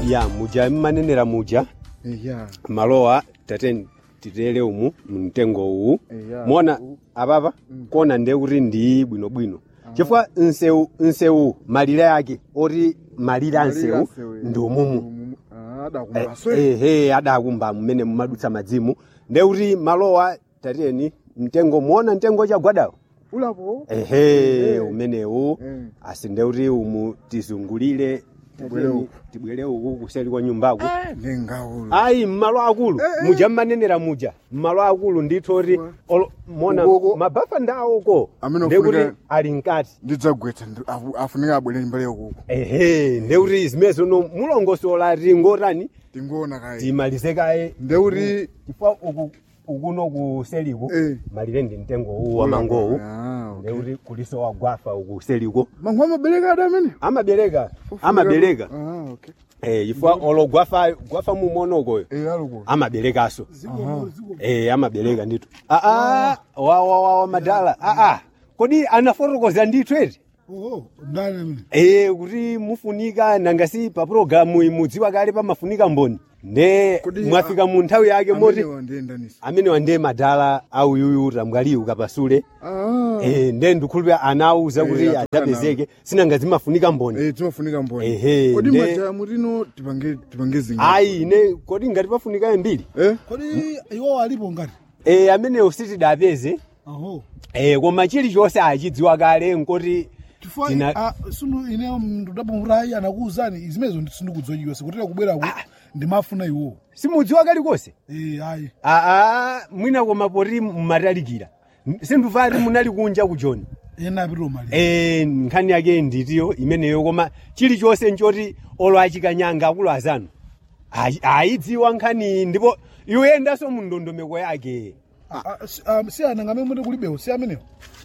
ya muja mmanenera muja eya malowa tate titere umu mtengo uwu Eya. mona apapa kona nde kuti ndi bwinobwino chifukwa nsewu nsewu malire ake oti malire a nsewu ndi umumu adakumbaswe ehe adakumba mmene mumadutsa madzimu nde kuti malowa tatiyeni mtengo muona mtengo chagwadawo ulapo ehe umenewu Eh. asi nde kuti umu tizungulire Tibwere tatiyeni, uku. tibwere uku kuseri kwa nyumbako ndingaulo ayi mmalo akulu muja mmanenera muja mmalo akulu ndithu oti olo- mona Ukoko. mabafa ndawoko Amene ndekuti ofunika- ali mkati ndidzagwetsa ndi- afu- afunika abwere mbale ukuku ehe ndekuti zimenezo no mulongosola tingotani tingoona kaye timalize kaye ndeuti chifukwa uku ukuno kuseliku Eh. malire ndi mtengo uwu wa mangowu Ah, okay. ndekuti kuliso wagwafa uku seliko mangu amabereka ada amene amabereka amabereka Ah, okay. eh chifukwa olo gwafa gwafa mumonokoyo Eh, aluko amaberekaso eh amabereka ndithu aa wa wa wa wa madala aa kodi anafotokoza ndithu eti oho ndani amene eh kuti mufunika nangasi pa programu imudziwa kale pamafunika mboni nde Kodi, mwafika mu nthawi yake moti Amenewa ndiyendanisa amene wande madala auyuyu tamwaliyu kapasule Ah. eh nde ndikhulupira anawuza Eh, kuti atukana. adapezeke sinanga zimafunika mboni Eh, timafunika mboni Ehe, kodi nde- majaya mutino tipange tipange zinga ayi ine kodi ngati pafunika mbiri eh kodi iwo alipo ngati eh amenewo sitidapeze aho Eh, koma chilichonse achidziwa kale nkoti chifukwa Tina- ah, sunu ine ndudabomurayi anakuwuzani zimenezo sindikudziwa sikutera kubwerako ndimafuna iwo simudziwa kalikonse eh ayi aa mwina koma poti mmatalikira sindufati munali kunja kujoni ena apitiro mali eh, nkhani yake nditiyo imeneyo koma chilichonse nchoti olo achikanyanga akulu azanu ayi- ayidziwa nkhani ndipo iwendaso mu ndondomeko yake si ananga amene muti kulibewo si amenewo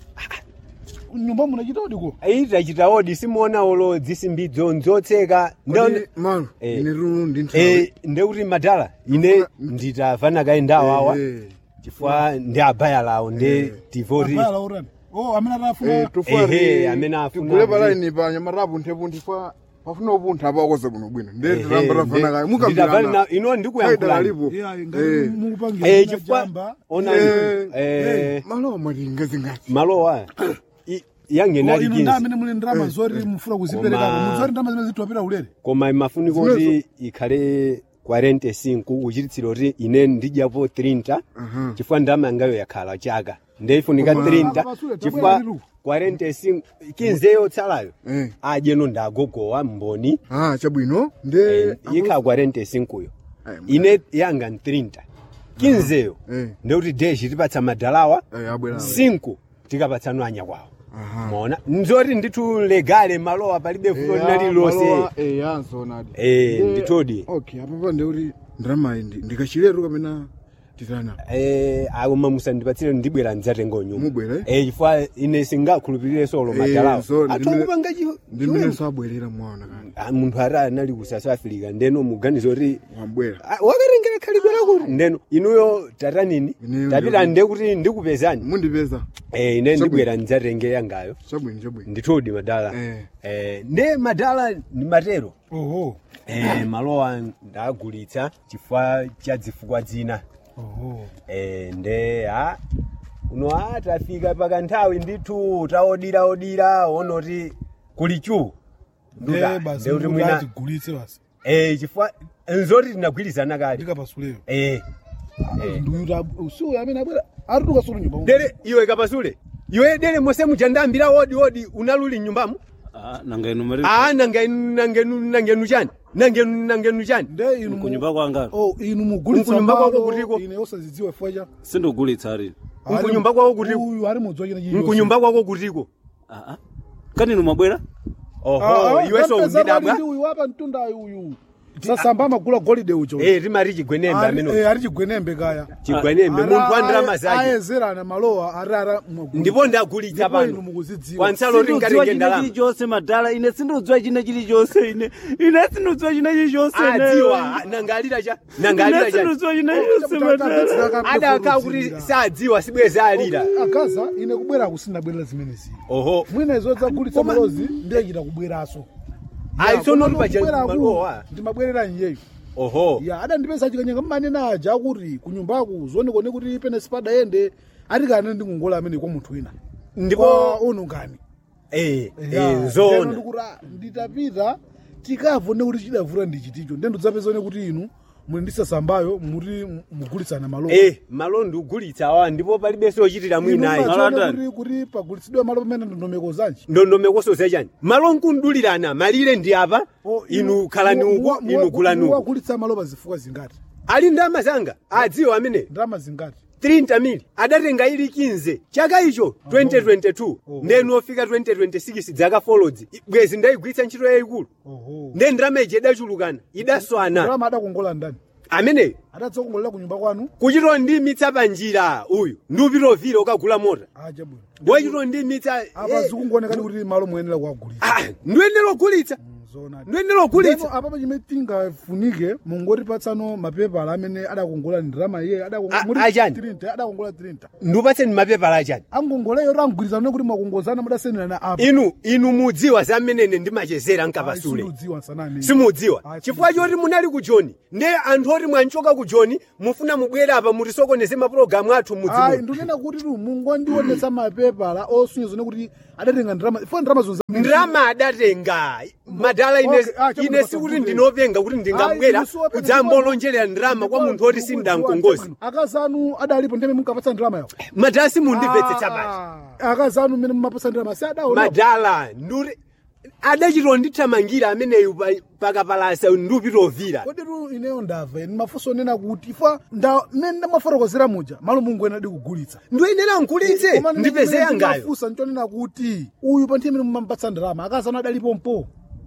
nyumba munachita odiko itachita odi simuona olo dzisimbidzo nzotseka kodi malo Eh. ine runu ndi nthawi Eh, ndekuti madala ine nditavana kaye ndawawa Eh, chifukwa ndi abaya lawo ndi tivoti abala urani oh amene eh, atafuna tufari Ehe, amene afuna tigule kuti- palaini pa nyamatapu nthepunthi fa pafuna upuntha apakoze bwino bwino ndi Ehe, tiramba tafana kaye ndi- nditavana mukambirana na- ino ndikuyankhulani alipo yeah Eh. ngati mukupangira Eh, ina chifukwa jamba ona Eh, eh, malo matinga zingati malowa i- Oh, yangenali ino 15 ndi amene muli ndrama zoti mufuna kuzipereka Koma- muzoti ndrama zimene zithiwapita ulere koma imafunika kuti ikhale 45 kuchititsira kuti ine ndidyapo 30 Aha. chifukwa ndama yangayo yakhala chaka ndeifunika Koma- 30 Apasule, chifukwa tabwera 45 kinzeyo tsalayo Eh. adyeno ndagogowa mboni ah chabwino ndi Eh, ikha 45 yo Ayi, ine yanga ni 30 kinzeyo Eh. ndekuti deshi tipatsa madalawa Eh, abwera 5 tikapatsana anya kwawo Aha. mona nzoti ndithu legale malowa palibe fulo linali lonse eyanzonadi Eh, nditodi. okay apapa ndeuti ndramayi ndikachiletu kamena titana Eh, akoma musandipatsire ndibwera ndidzatenga nyumba Mubwere? eh chifukwa ine singakhulupirire solo Eh, madalawa so ndimene- atokupanga ndi mmene sabwerera mwaona kani munthu ati anali ku south africa ndeno muganiza kuti wabwera Ah, wakarengera khalidwe lakuti ndeno inuyo tatanini Ineyo tapita ndi- nde kuti ndikupezani mundipeza eh, ine ndibwera ndidzatenge yangayo chabwino chabwino ndithudi madala Eh. eh, nde madala ni matero oho eh, malowa ndagulitsa chifukwa cha zifukwa zina oho eh, nde a uno a tafika pakanthawi ndithu taodiraodira onoti kuli chu nde basi kuti mwina atigulitse basi eh, chifukwa nzoti tinagwirizana kale ndikapasuleyo eh, eh. nduyuta usiku amene abwera ari tukasulu nyumba dere iwe kapasule iwe dere mose mujandambira odi odi unaluli nyumbamo Ah, nanga inu mari aa nangenu nangenu nangenu chani nangenu nangenu chani nde inu mu- kunyumba kwanga oh inu mugulitsa Mkunyumba kwako malo, kutiko? ine osazidziwa fwacha sindogulitsa ari Mkunyumba kwako kutiko? uyu ari mudziwa china chilichonse. mkunyumba kwako kutiko ah ah kani inu mwabwera oho Ah, ah, iwe so tapeza undidabwa pali ndi uyu apa mtundayo uyu sasamba amagula golide ucho eh timati chigwenembe Ari- amene eh, ari chigwenembe kaya chigwenembe Ara- munthu andira aye- mazake ayezerana malowa ari ara mwagulitsa. ndipo ndagulitsa Ndipo inu pano mukuzidziwa. kwansalo sindodziwa ringatenge china ndalama chilichonse madala ine sindodziwa china chilichonse ine ine sindodziwa china chilichonse adziwa nangalira cha nangalira ine cha sindodziwa china chilichonse madala adakha kuti sadziwa sibweza alira akaza ine kubwera kusina bwerera zimenezi oho mwina izo zagulitsa malozi ndiye chita kubweraso ayi tsono koma paja kubweraku, malowa ndimabwerera nyeyo oho ya adandipeza chikanyenga mmanena aja kuti kunyumbaku zionekone kuti pene sipadayende ati kana ndikungola amene kwa munthu wina ndipo unungani eh eh zona ndikuti nditapita tikavone kuti chidavura ndichiticho nde ndidzapezone kuti inu muli ndisasambayo muti mugulitsana malo eh malo ndikugulitsa awa ndipo palibe sochitira mwinayi Malo kuti andani? kuti pagulitsidwe malo pamene ndondomeko zanji ndondomeko chani malo nkundulirana malire ndi apa inu khalani uku inu gulani uku wagulitsa malo pa zifukwa zingati ali ndalama zanga adziwa amene ndalama zingati 30 mili adatenga ili 15 chaka icho 2022 ndenu ofika 2026 dzaka folodzi bwezi ndayigwiritsa ntchito yayikulu oho nde ndalama iji idachulukana idaswana ndalama adakongola ndani ameneyo adatsekongolera kunyumba kwanu kuchito ndimitsa panjira uyu ndiupitovile ukagula mota aja bwino wachito ndimitsa apa zikungoonekani kuti malo muyenera kuwagulitsa ndiyenera ogulitsa zona ndiyenera ogulitsa Ndipo apapo chimene tingafunike mungotipatsano mapepala amene adakongola ndalama iye A- achani? adakongola 30 ndiupatseni mapepala achani angongoleyo rangwirizana kuti mwakongozana mudasenderana apa inu inu mudziwa zamenene ndimachezera nkapasule simudziwa sanani simudziwa Ah, chifukwa choti munali ku joni nde anthu oti mwanchoka ku joni mufuna mubwere apa mutisokoneze mapulogalamu athu ayi mudzimu ndikunena kuti tu mungondionetsa mapepala osunyezone kuti adatenga ndalama fo ndalama zonse ndalama adatenga madala ine, Okay, ah, chabuno ine sikuti pasapute. ndinopenga kuti ndingabwera Ayi, inu kudzamba olonjerera ndalama kwa munthu oti sindamkongozi akazanu adalipo ndimene munkapatsa ndalama yawo madala simundimvetsetsa basi akazanu mmene mumapatsa ndalama si adaona madala nduri adachito ndithamangira ameneyu pa- pakapalasa ndiupitovira kodi tu ineyo ndamva ine mafunso onena kuti ifa nda mmene ndamafotokozera muja malo mungu ena adikugulitsa ndiyenera nkulitse ndipeze yangayo mafunsa nchonena kuti uyu pa nthawi imene mumapatsa ndalama akazanu adalipo mpo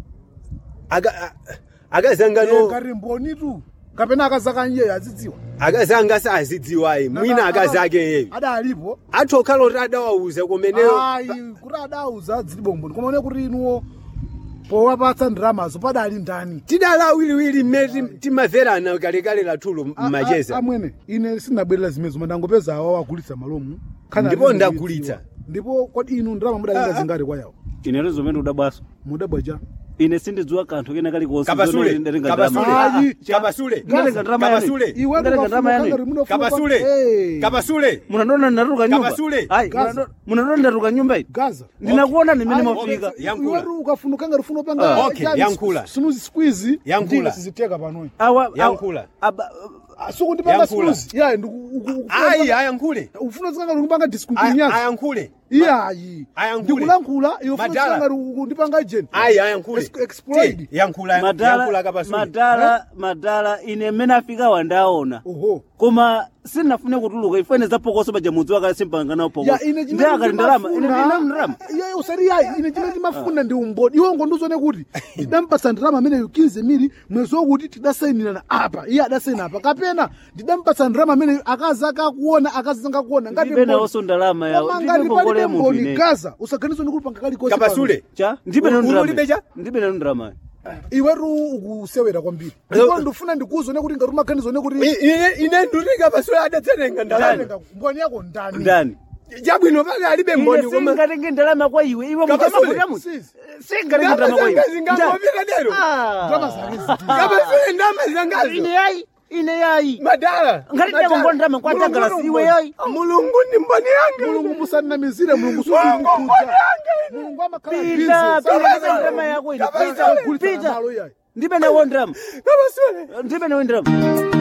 Aka- a- akazangano ngati mbonitu kapena akazaka iyeyo azidziwa akazanga sazidziwayi mwina akazake yeyo adalipo athu okhala oti adawauza kumeneyo ayi kuti adauza adzilipo mboni koma one kuti inuwo powapatsa ndalamazo padali ndani tidala awiriwiri mmene tim- timamverana kalekale lathulo A- a- mmacheza amwene ine sindabwerera zimene zoma ndangopeza awa wagulitsa malomu Khana Ndipo amene ndagulitsa. ndidziwa. ndipo kodi inu ndalama mudatenga zingati kwa yawo inetu zomene udabwaso mudabwaja ine sindidziwa kanthu kena kalikonse kapasule zomwe ndatenga kapasule ndalama. Ayi. kapasule Ndatenga ndalama yani. kapasule iwe Ndatenga ndalama yani. kapasule kapasule munandona ndinatuluka nyumba Kapasule. Ayi, Gaza. munando- munandona ndinatuluka nyumba iti gaza ndinakuona ndimene Ayi, mafika okay. Yankhula. iwetu ukafuna ukanga rufuna Ah, upanga okay, yankhula. sinuzi squeeze Yankhula. ndinga siziteka panoyi awa Yankhula. aba- sukundipanga Yankhula. squeeze ya ndiku ayi ayankhule ufuna zikanga ndikupanga Ay- diskunyazi ayankhule iyayi Ayankhule. ndikulankhula iwe ufuna Madala. zikanga ndipanga agent ayi ayankhule Ex- exploit. Ti, yankhula yankhula madala kapasule madala madala ine mmene afika wandaona oho koma sinafune kutuluka ifene zapokoso paja mudzi wakasimpanga nawo ya pokoso ine ndi akati ndalama ine ndina ndalama iyeyo usati yayi ine chimene timafuna ndi umboni iwo ngonduzone kuti ndidampasa ndalama amene yukinze miri mwezi wokuti tidasayinirana apa iye adasayina apa kapena ndidampasa ndalama amene akazi akakuona akazi angakuona ngati ndibe mboni. nawonso ndalama yawo Koma ndibe ngati ngongole palibe ya munthu mboni ine gaza usaganize ndi kupanga kalikonse kapasule cha ndibe Ulu- nanu ulibe cha? ndalama ndibe nanu ndalama iwetu ukusewera kwambiri ndipo ndifuna ndikuuzone kuti ngati umaganizone kuti I- ine ine nduti kapasule adatsenenga ndalama Ndatenga mboni yako ndani ndani chabwino pale alibe mboni ine koma singatenge ndalama kwa iwe iwe Kapasule. mukamakudamu Sis. singatenge ndama ndalama kwa iwe zanga zingangopita lero ndalama zake ziti kapasule ndama ine zangazo yayi ine yayi madala ngati ndakongona ndalama kwatagala Mulungu siwe ni yayi mulungu ndi mboni yanga mulungu musanamizire mulungu Mulungu mboni sukukuja yanga mulungu amakhala pita busy. pita Sasa- ndalama yako ine Kapasule. pita Kulitsa pita malo iyayi. ndibe nawo ndalama kapasule ndibe nawo ndalama